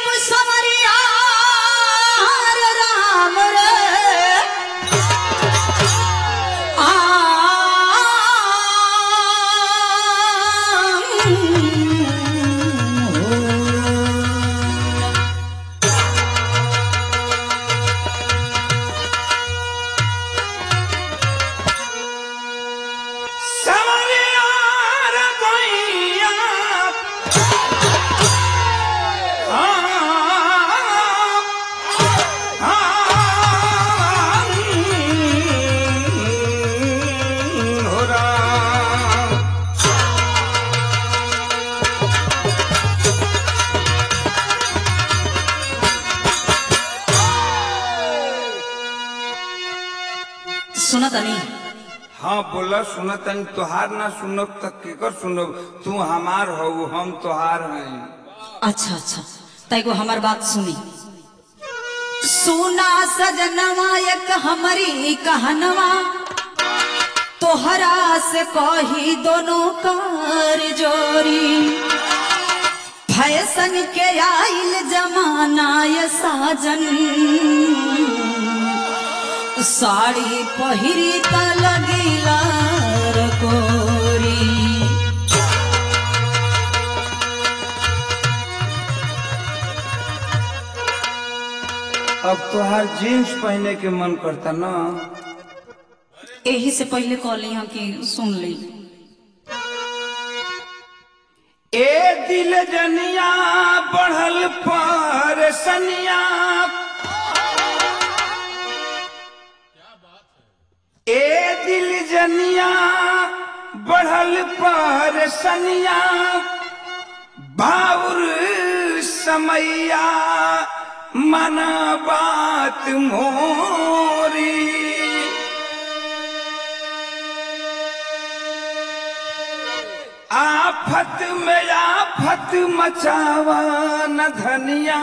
अब समरिया रे राम रे आ समरिया रे गोइया सुना तनी हाँ बोला सुनतन तोहार ना सुनब तक केकर सुनब तू हमार हो हम तोहार हैं अच्छा अच्छा तैको हमार बात सुनी सुना सजनवा एक हमारी कहनवा तोहरा से कही दोनों कर जोरी फैशन के आइल जमाना ये साजन साड़ी पहिरी त लगिला कोरी अब तोहार जीन्स पहने के मन करता ना यही से पहले कहली हम कि सुन ली ए दिल जनिया बढ़ल पर सनिया ए दिल जनिया बढ़ल पर सनिया बाउर समैया मन बात मोरी आफत में आफत मचावा न धनिया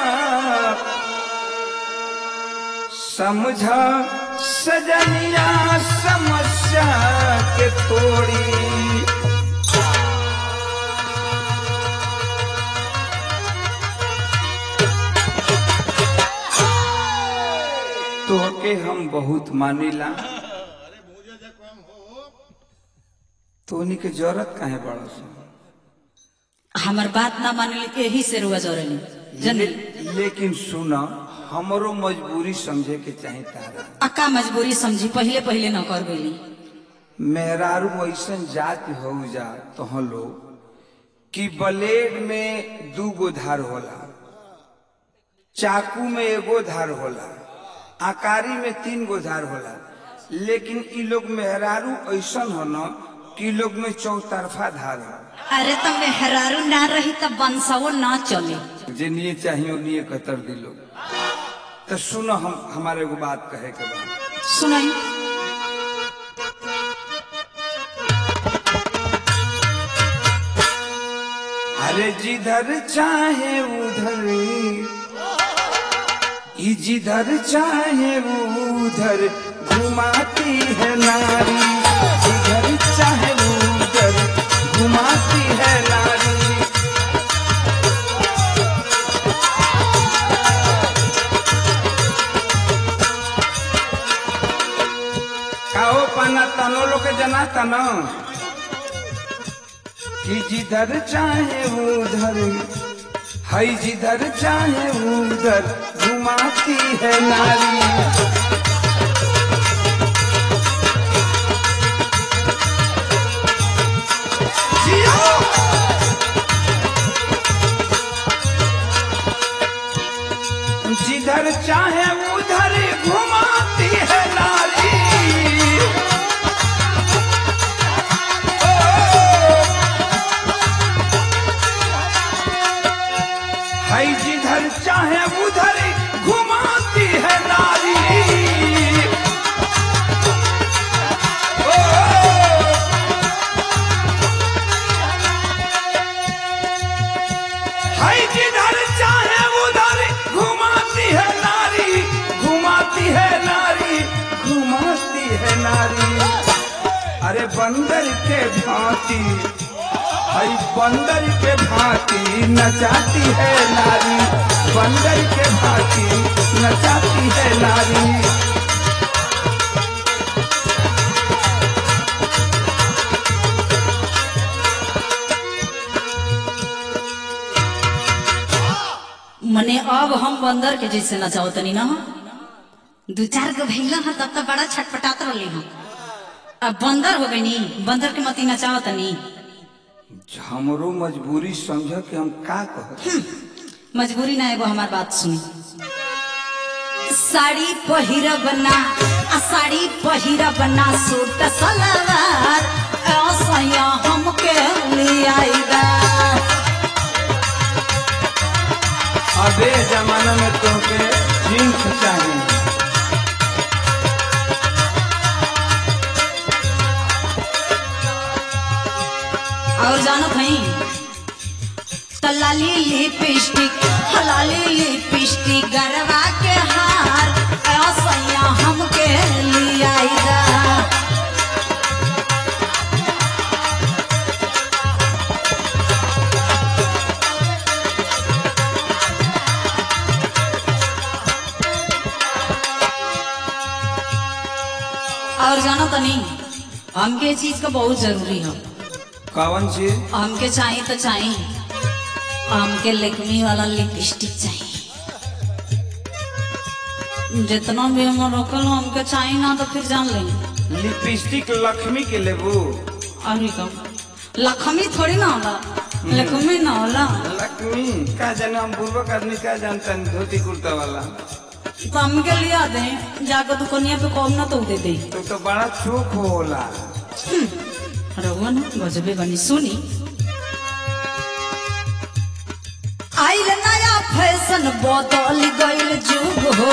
समझा सजनिया समस्या के थोड़ी तोहके हम बहुत मानिला तोनी के जरूरत काहे बड़ा सा हमार बात ना मानली यही से रुआ जोरली जनली ले, लेकिन सुना हमरो मजबूरी समझे के चाहे तारा अका मजबूरी समझी पहले पहले न कर गई मेहरारू ऐसन जाति हो जा तो लोग कि ब्लेड में दू गो धार होला चाकू में एगो धार होला आकारी में तीन गो धार होला लेकिन इ लोग मेहरारू ऐसन हो न कि इ लोग में चौतरफा धार हो अरे तो मेहरारू ना रही तब बंसवो ना चले जे निये चाहिए निये कतर दिलो तो सुनो हम हमारे एगो बात कहे के बाद सुनाई अरे जिधर चाहे उधर ई जिधर चाहे उधर घुमाती है नारी जिधर चाहे उधर घुमाती है नारी काहो पाना तनो लोग के जना तनो कि जिधर चाहे उधर है जिधर चाहे उधर घुमाती है नारी जियो! जिधर चाहे उधर घुमाती है नारी है जिधर चाहे उधर घुमाती है नारी ओ, है जिधर चाहे उधर घुमाती है नारी घुमाती है नारी घुमाती है नारी अरे बंदर के भांति हई बंदर के भांति नचाती है नारी मने अब हम बंदर के जैसे नचाओ तनी ना दू चार गो भैला ह तब तो बड़ा छटपटात रहली हम अब बंदर हो गई नी बंदर के मती नचाओ तनी हमरो मजबूरी समझ के हम का कहत मजबूरी ना एगो हमार बात सुनी साड़ी पहिरब ना आ साड़ी पहिरब ना सूट सलवार असया हमके लियाइदा अबे जमाना में तोहके जींस चाहिए और जानो भाई तलाली लिपस्टिक हलाली लिपस्टिक गरवा के हार असया हमके लियाइदा और जानो तनी हमके ये चीज का बहुत जरूरी है कौन चीज हमके चाहिए तो चाहिए हमके लेकमी वाला लिपस्टिक चाहिए जितना भी हम रोकल हो, हमके चाहिए ना तो फिर जान लेंगे लिपस्टिक लक्ष्मी के लेबू अभी कम लक्ष्मी थोड़ी ना होला लक्ष्मी ना होला लक्ष्मी का जाने हम पूर्वक आदमी का जानता है धोती कुर्ता वाला तो हमके लिया दे जाकर दुकानिया पे कम ना तो दे दे तो तो बड़ा चोख होला रहुआ ना गजबे बनी सुनी आइल नया फैशन बदल गइल जुग हो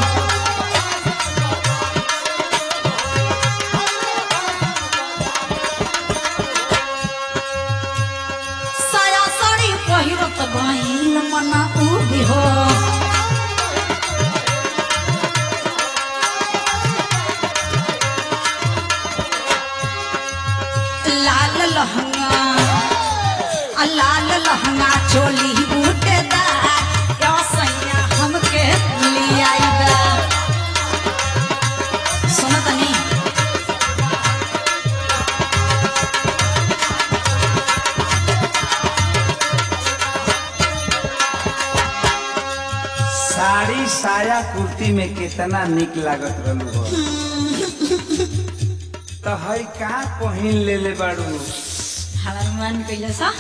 साया साड़ी पहिरत गइल मना उभी हो लाल लहंगा आ लाल लहंगा चोली बूटेदार यो सैया हमके लियाइबा सुन तनी साड़ी साया कुर्ती में कितना निक लागत रहलू हो तो हई का पहिन ले ले बाड़ू हमार मन कइले सा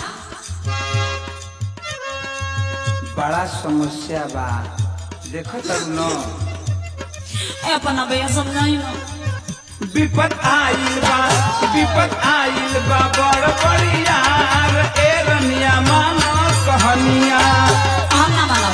बड़ा समस्या बा देखो तब न ए अपन भैया समझाई ना विपत आइल बा विपत आइल बा बड़ बड़ियार ए रनिया मानो कहनिया हम ना मानब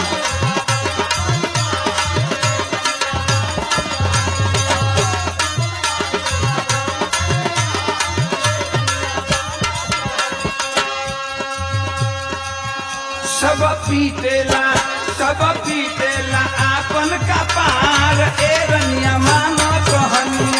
सब पीटेला सब पीटेला आपन का पार ए रनिया मानो कहनिया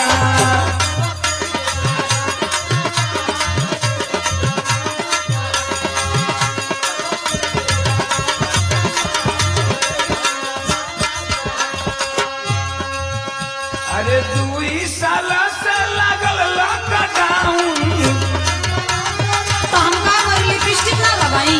अरे दुई साल से लागल लॉकडाउन तो हम का करी लिपस्टिक ना लगाई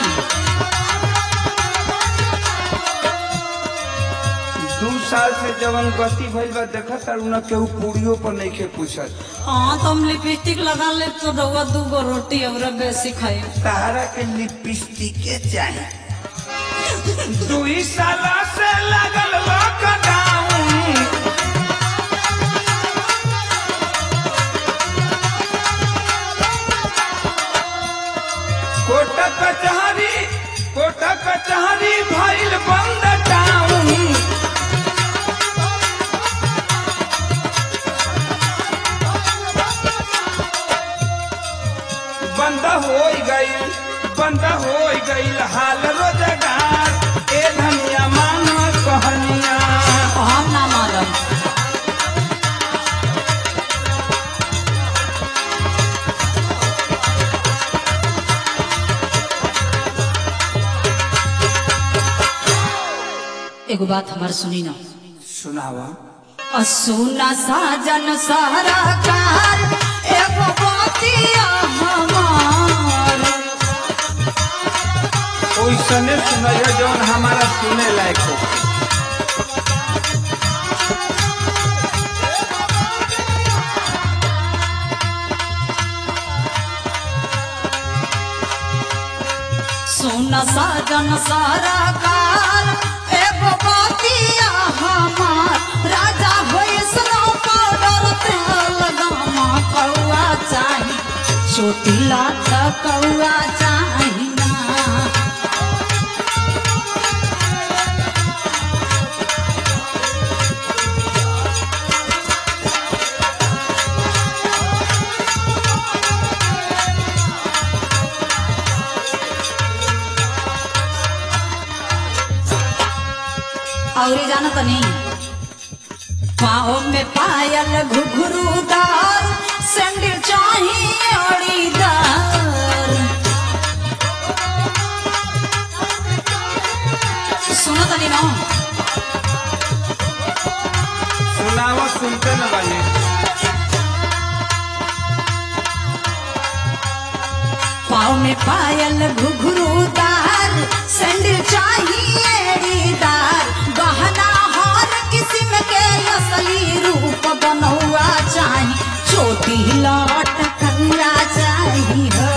दू साल से जवन गति भइल बा देखत तारू न केहू पूरियो पर नइखे पूछत हाँ तो हम लिपस्टिक लगा ले तो रउआ दू गो रोटी और बेसी खाई तारा के लिपस्टिक के चाही दुई साल से लागल लॉकडाउन कोट कचहरी कोट कचहरी भइल बंद टाउन बंद हो गईल बंद हो गईल हाल रोजगार ए धनिया मानो कहनिया हम ना मानब एगो बात हमार सुनी ना सुनावा सुना साजन सारा कार एगो बातिया हमार ओइसने सुनैया जौन हमारा सुने लायक हो सुन साजन सारा काल एगो बातिया हमार राजा भैसनो पाउडर तेल गामा कौआ चाही चोटिला त कौआ चाही ना और जाना तो नहीं पाँव में पायल घुघरूदार सैंडल चाहिए अड़ीदार सुनो तो नहीं ना सुनावा सुनते न बानी पाँव में पायल घुघरूदार सैंडल चाहिए अड़ीदार गहना हर किस्म के असली रूप बनौआ चाही छोटी लौट कौआ चाही हो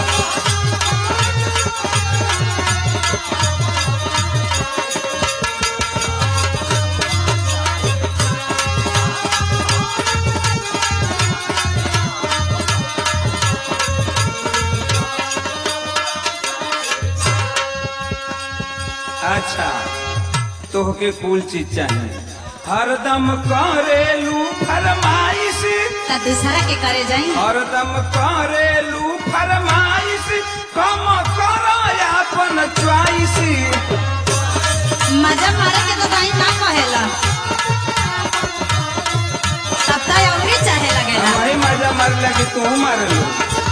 अच्छा तोहके कुल चीज चाहिए हरदम करेलू फरमाइश त दूसरा के करे जाई हरदम करेलू फरमाइश कम करो अपन च्वाइस मजा मारे के तो दाई ना कहेला तब तो अवरी चाहे लगेला हमारी मजा मार लगी तू मार लो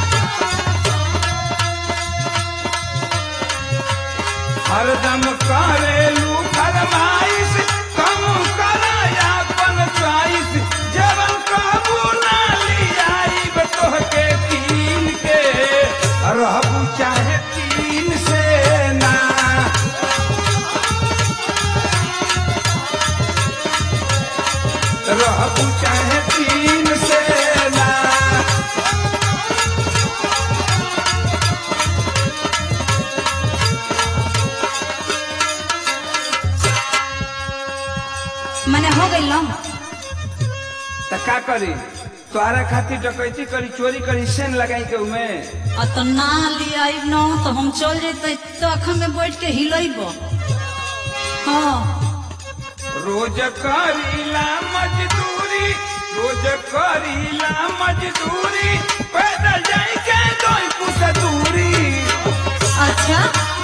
हरदम करेलू फरमाइश कम करो अपन च्वाइस जवन कहबू ना लियाई तोहके तीन के रहबू चाहे तीन से ना रहबू चाहे तीन से ना मने हो गई लो त का करी तोहरा खातिर डकैती करी चोरी करी सेन लगाई के उमे और तो ना लिया न तो हम चल जेते तो अखा में बैठ के हिलैब हाँ रोज करीला मजदूरी रोज करीला मजदूरी पैदल जाई के दोई कुछ दूरी अच्छा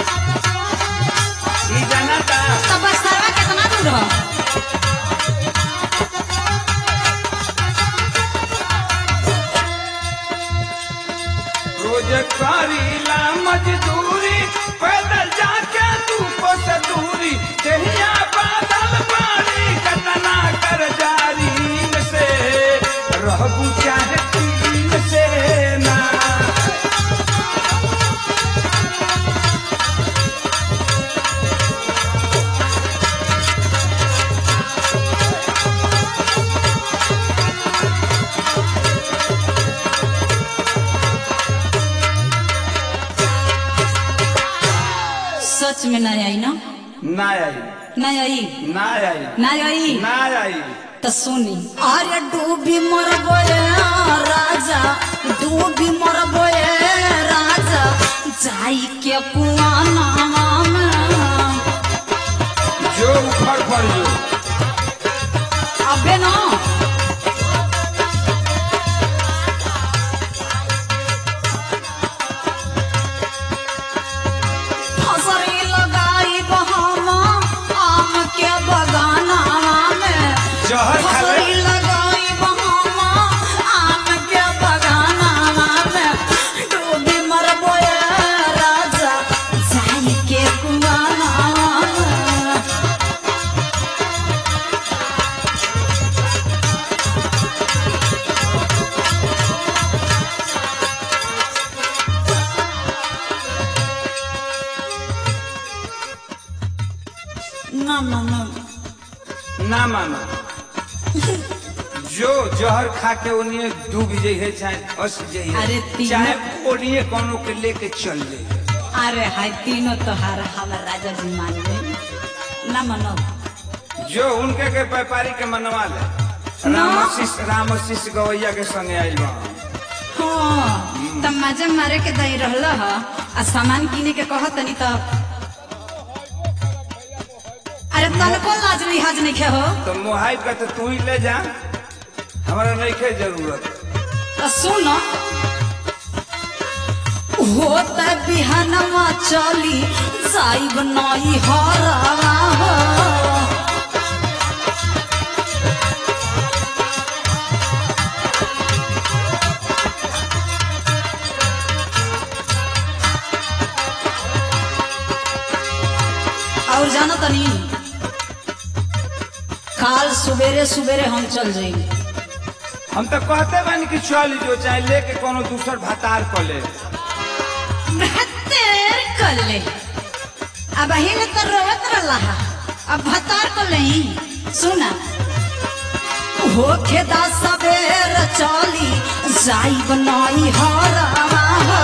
ई जनता तब बसरवा कितना दूर हो रोज करीला मजदूरी पैदल जाके तू कुछ दूरी देहिया बादल पानी कतना कर जारी से रहबू चाहे तीन से ना सच में ना आई ना ना आई ना आई ना आई ना आई ना आई तो सुनी अरे डूबी मरबो ए राजा डूबी मरबो ए राजा जाई के कुआना में जो उखड़ पड़ जो अबे ना फसरी लगाई बहामा आम के बगाना में जहर खा ले। फसरी लगाई बहामा आम के बगाना में डूबी मरबो ए राजा जाई के कुआना में ना ना ना ना मानो जो जहर खा के ओनिए डूब जाइए चाहे फंस जाइए अरे तीनों- चाहे ओनिए कोनो के लेके चल जाइए अरे हाय तीनों तोहार हमर राजा जी मान गए ना मनो जो उनके के व्यापारी के मनवा ले ना। रामशिष रामशिष गवैया के संगे आइल बा हाँ तब मजा मारे के दही रहल ह आ सामान किने के कह तनी तो अरे तनको लाज लिहाज नहीं खे हो तो मुहाइब का तो तू ही ले जा हमारा नहीं के जरूरत तो सुन होत बिहानवा चली जाइब नई हरवा हो और जानो तनी काल सवेरे सवेरे हम चल जाएंगे हम तो कहते बानी कि चल जो चाहे लेके कोनो दूसर भतार कर ले भत्तेर कर ले अब हिल तो रोवत रहा अब भतार कर ले सुना होखे दा सवेर चली जाइब नई हरवा हो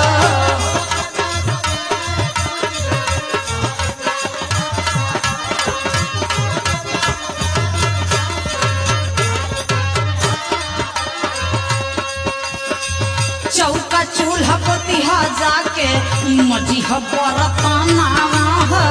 चौका चूल्हा पतिहा जाके मजी बरताना हो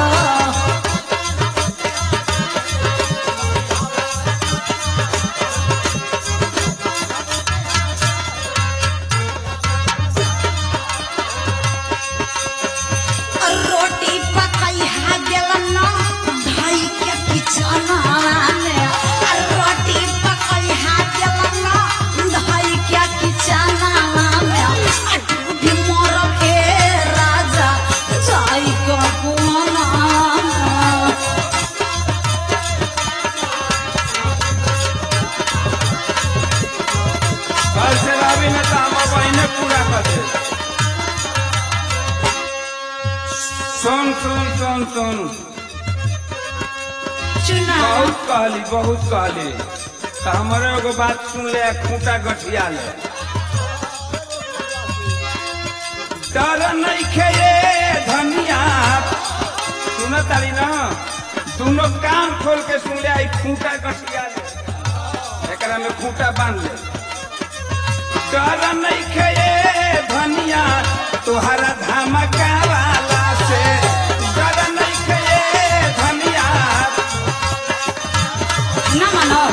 रोटी पकाई हा गेलन ना भाई के किचना में रोटी पकाई हा गेलन ना भाई के किचना में भी मोर के राजा जाई को कोना कल से रवि ने तो हम बहने पूरा कर दे सुन सुन सुन सुन चुना बहुत कहली बहुत कहली तो हमारे एगो बात सुन ले खूंटा गठिया ले डर नहीं खेये धनिया सुन तारी ना दोनों कान खोल के सुन ले आई खूंटा गठिया ले एकरा में खूंटा बांध ले डर नहीं खेये धनिया तोहरा धमका वाला से डर नहीं खेये धनिया ना मानो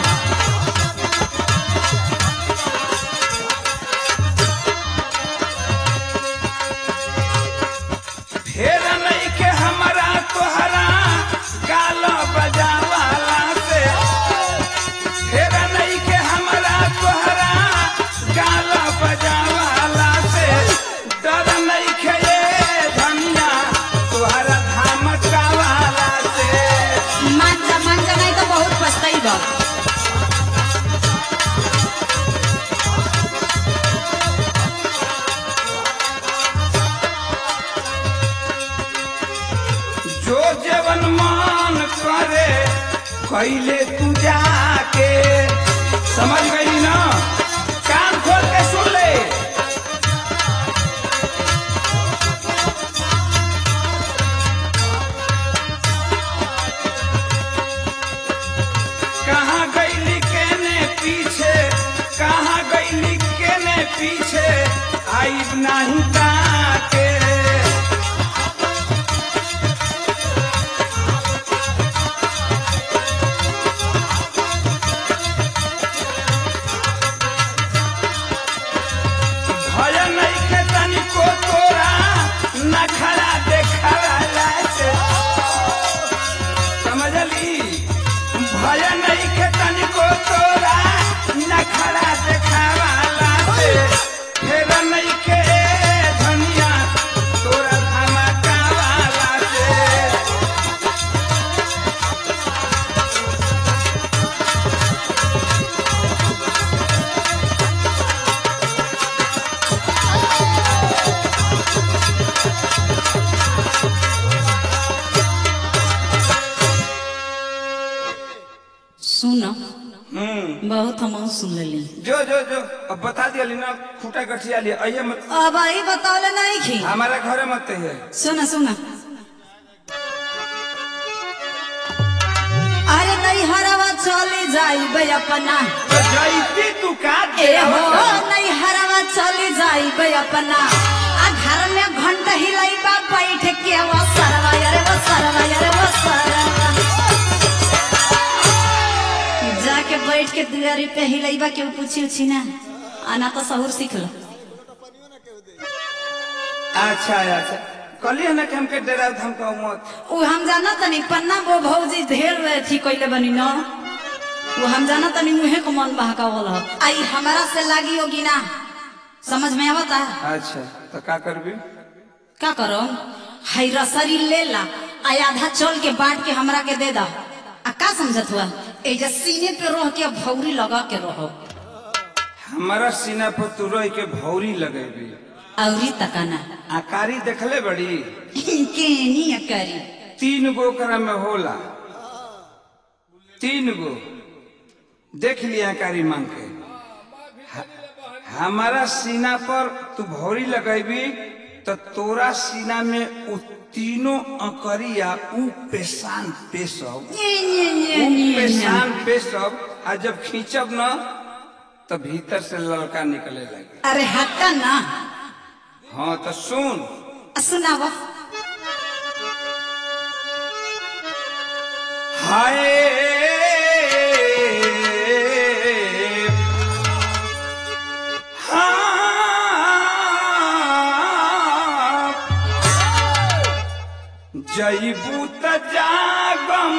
फेर नहीं के हमरा तोहरा गाल बजावाला से फेर नहीं के हमरा तोहरा गाल बजावाला से डर नहीं के ये धनिया तोहरा धमकावाला से मांजा मांजा नहीं तो बहुत पछताई बा जो जवन मान करे कैले तू जाके समझ गई ना कान खोल के सुन ले कहाँ गईली केने पीछे कहाँ गईली केने पीछे आईब नहीं ताके भय नहीं के तनिको तोरा न खड़ा देखला से समझली भय नहीं के तनिको तोरा न खड़ा देखावाला से फेर नहीं के सुन हम्म बहुत हम सुन लेली जो जो जो अब बता दिया ना खूटा गठिया लिए आइए मत अब आई बतावले नहीं खी हमारा घरे मत है सुन सुन अरे नहीं हरवा चली जाइबे अपना तो जैती तू का ए हो नहीं हरवा चली जाइबे अपना आ घर में घंटा हिलाइबा बैठ के वो सरवा अरे वो सरवा अरे वो सरवा जाके बैठ के दुआरी पे हिलाइबा के पूछी उछी ना आना तो सहूर सीख लो अच्छा अच्छा कहलिए ना कि हमके डरा धमका मत उ हम जाना तनी पन्ना वो भौजी ढेर अथी कइले बनी न वो हम जाना तनी मुहे को मन बहकावल ह आई हमारा से लागी होगी ना समझ में आवता अच्छा तो का करबी का करो हाई रसरी ले ला आ आधा चल के बांट के हमरा के दे दा आ का समझत हुआ ए जे सीने पे रह के भौरी लगा के रहो हमारा सीना पर तू रह के भौरी लगेबी औरी तकाना आकारी देखले बड़ी केनी करी तीन गो ओकरा में होला तीन गो देख लिया आकारी मांग के ह- हमारा सीना पर तू भौरी लगेबी तो तोरा सीना में उ तीनों अकरिया उ पेशान पेशब ये ये ये उ ये पेशान पेशब आ जब खींचब न तो भीतर से लड़का निकले लगे अरे हटा ना हाँ तो सुन आ सुनावा हाय हाँ। जईबू त जागम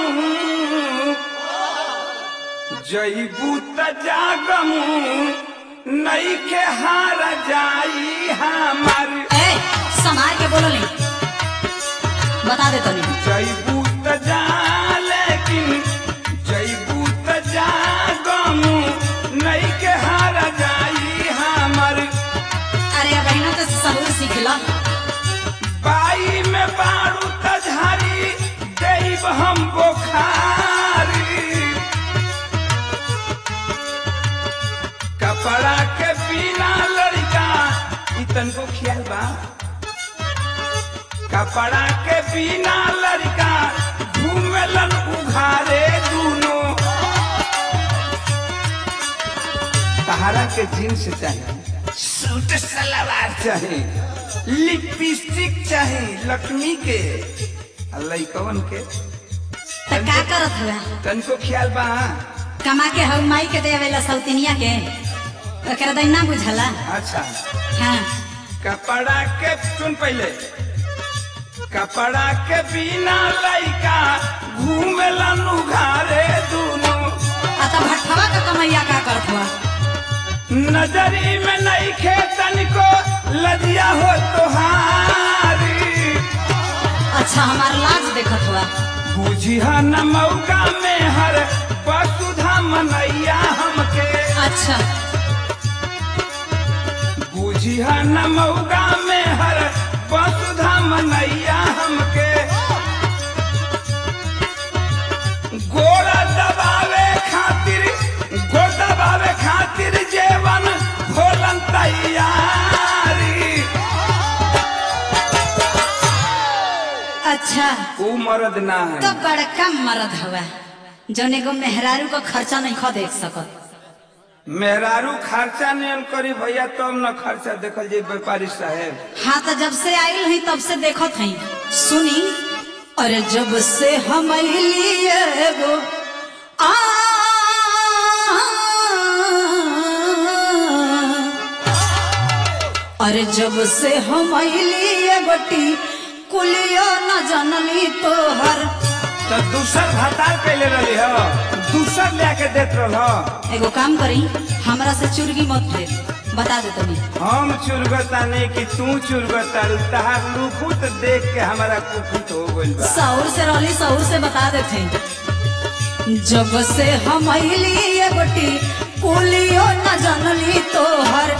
जईबू त जागम नई के हार जाई हमार ए समार के बोलो नहीं बता दे तनी जईबू त जा लेकिन जईबू त जा गम नई के हार जाई हमर अरे अब बहनों तो सहूर सीख लो बाई में बारू त झारी देब हम बोखारी कपड़ा के बिना लड़का इतन को ख्याल बा कपड़ा के बिना लड़का घूमेलन उघारे दूनो तहारा के जीन्स चाहिए सूट सलवार चाहिए लिपस्टिक चाहिए लक्ष्मी के आ लइकवन के तो का करत हुआ तनको ख्याल बा कमा के हऊ माई के देवेला सौतिनिया के ओकरा दै ना बुझला अच्छा हाँ कपड़ा के सुन पहले कपड़ा के बिना लइका घूमेलन उघारे दूनो आ तो भट्ठवा का कमैया का करत हुआ नजरी में नहीं खेतन को लजिया हो तुहारी अच्छा हमार लाज देखत हुआ बुझिया न मौका में हर वसुधा मनैया हमके अच्छा बुझिया न मौका में हर वसुधा मनैया हमके गोड़ा दबावे खातिर गोड़ दबावे खातिर जेवन भोलन तैयारी अच्छा ऊ मर्द ना है तो बड़का मरद हुआ जौन एगो मेहरारू का खर्चा नहीं खो देख सकत मेहरारू खर्चा नहीं करी भैया तब न खर्चा देखल जे व्यापारी साहेब हाँ तो जब से आयल हई तब से देखत हई सुनी अरे जब से हम लिए एगो आ अरे जब से हम लिए गोटी कुलियो न जनली तोहर तो दूसर भतार कैले रही हो दूसर लेके देत रह एगो काम करी हमरा से चुरगी मत दे बता दे तनी हम चुरगता नहीं कि तू चुरगता तहार लुकुत देख के हमारा कुकुत हो गइल बा सौर से रहली सौर से बता देते जब से हम ये गोटी कुलियो न जनली तोहर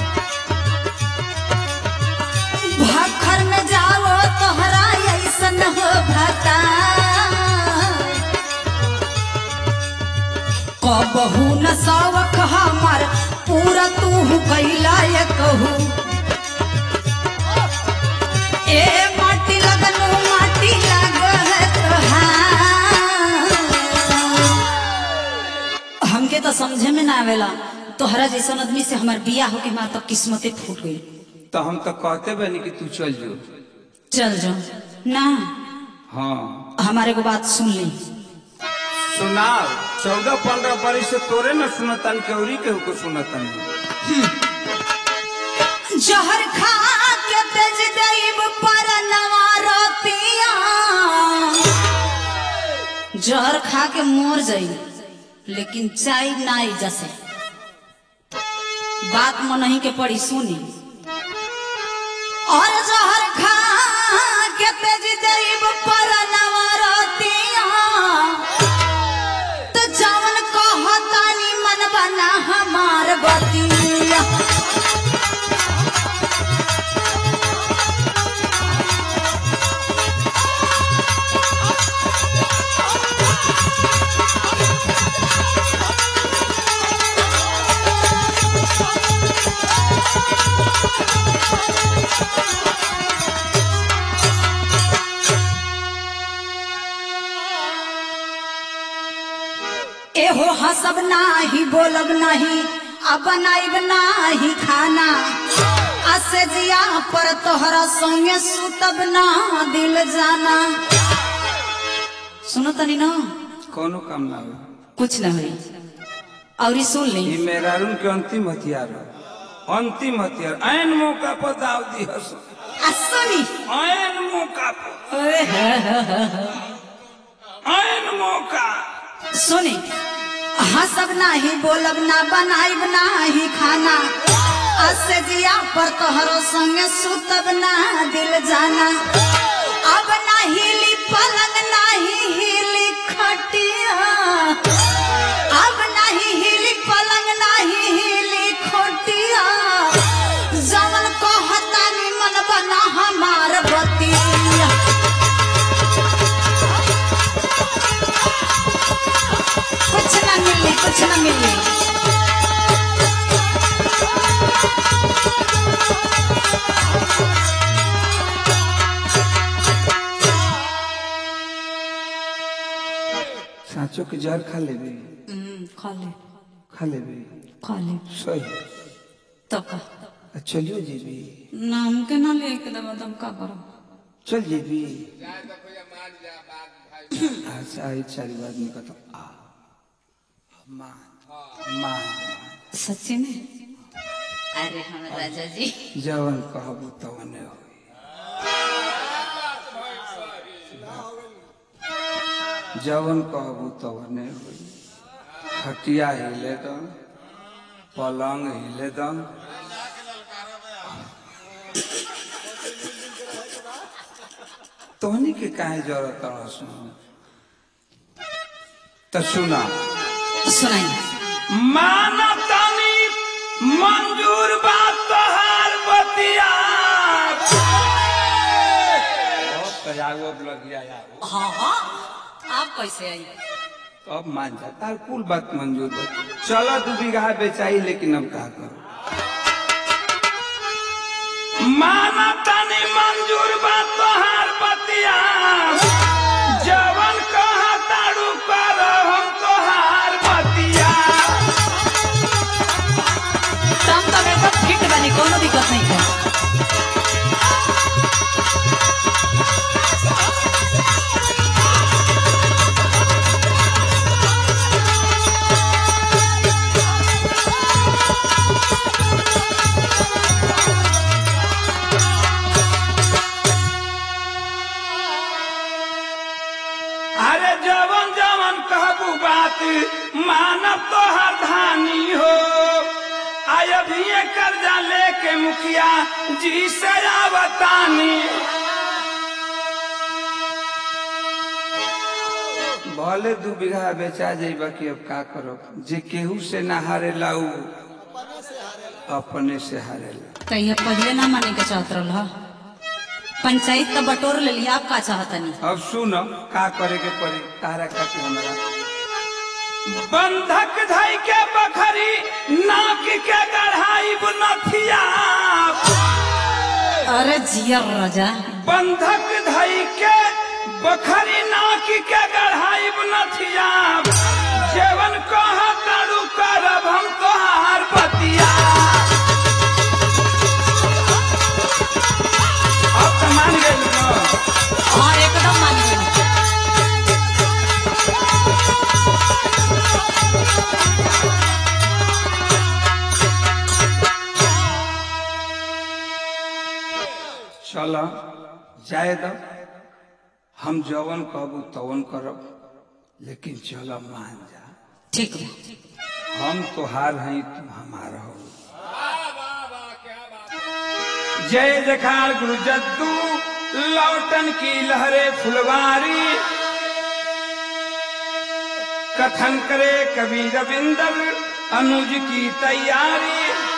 भाखर में जाओ तोहरा ऐसन हो भता कबहू न सावक हमार पूरा तू कैला ये कहू ए माटी लगनु माटी लागत तोहार। हमके तो समझे में ना आवेला तोहरा जैसन आदमी से हमार बिया होके हमार तो किस्मते फूट गई तो हम तो कहते बनी कि तू चल जो चल जाओ ना हाँ हमारे को बात सुन ली सुनाओ चौदह पंद्रह बरिस से तोरे न सुनतन केवरी केहू को सुनतन जहर खा के तेज देव पर नवारतिया जहर खा के मोर जाई लेकिन चाय नाई जैसे बात मन नहीं के पड़ी सुनी और जहर खा के तेज देव पर नवारतिया तो जवन कहतानी मन बना हमार बतिया एहो हसब नाही बोलब नाही आ बनाइब नाही खाना असे जिया पर तोहरा संगे सुतब ना दिल जाना सुनो तनी ना कोनो काम ना हो कुछ न हुई और ई सुन ली ये मेहरारून के अंतिम हथियार है अंतिम हथियार ऐन मौका पर दाव दी हस आ सुनी ऐन मौका पर ओए हे हे हे हे। ऐन मौका सुनी हसब नाही बोलब ना बनाइब नाही खाना असे जिया पर तोहरो संगे सुतब ना दिल जाना अब ना हिली पलंग नाही हिली खटिया अब नहीं हिली पलंग नाही हिली खोटिया जवन कहतानी मन बना हमार बतिया कुछ ना मिली कुछ ना मिली साँचो के जहर खा लेबे खा ले खा लेबे खा ले सही तो का आ चलियो जेबी नाम के ना लेके दबा तुम का करो चल जेबी अच्छा आई चारी बात निकल आ माँ माँ सच्ची में अरे हम राजा जी जवन कहबू तवने होई जवन कहबू तवने होई खटिया हिले दम पलंग हिले दम तोहनी के काहे जरूरत रह सुन तो सुना सुनाइए मानतानी मंजूर बात तोहार बतिया बहुत सजागो अब लग गया यार हाँ हाँ आप कैसे आई अब मान जा तार कुल बात मंजूर बा चलो दू बीघा बेचाई लेकिन अब का करो मानतानी मंजूर बात तोहार बतिया जवन कहा तारू कर हम तोहार बतिया तम तब एकदम फिट बनी कोनो दिक्कत नहीं है अरे जवन जवन कहबू बात मानब तो धानी हो आय अभी ये कर्जा लेके मुखिया जी से आवतानी भले दू बीघा बेचा जाइबा कि अब का करो जे केहू से ना हारेला उ अपने से हारेला तो ये पहले ना माने के चाहत रहा पंचायत तो बटोर ले लिया आप का चाहतनी अब सुन का करे के पड़ी तारा खातिर हमरा बंधक धई के बखरी नाक के गढ़ाई नथिया अरे जियर राजा बंधक धई के बखरी नाक के गढ़ाई नथिया जेवन कह तारू करब हम तोहार बतिया अब तो मान गए हाँ एकदम मान गई चल जाए दो हम जवन कहबू तवन करब लेकिन चल मान जा ठीक बा हम तोहार हैं तू हमार हो जय जखार गुरु जद्दू लौटन की लहरे फुलवारी कथन करे कवि रविंदर अनुज की तैयारी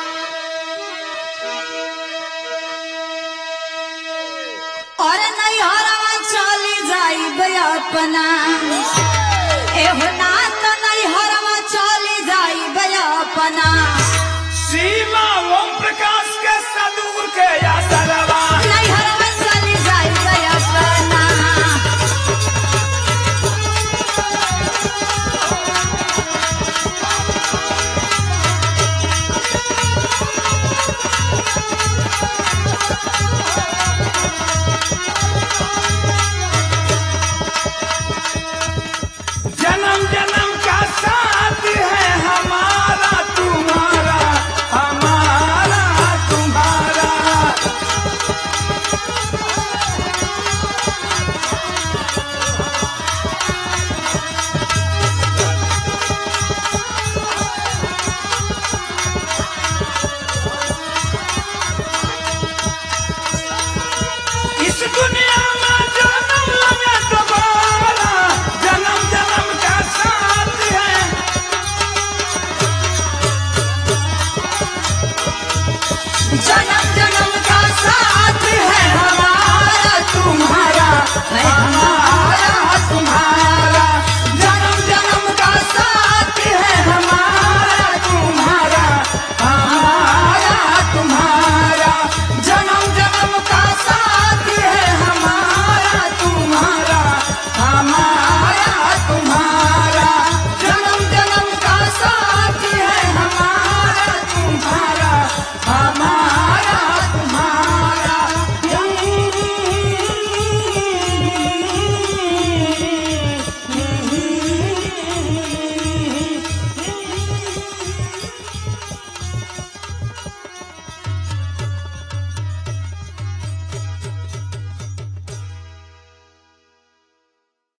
और नहीं हरवा चली जाई अपना एहो ना तो नहीं हरवा चली जाई अपना सीमा ओम प्रकाश के सदूर के याद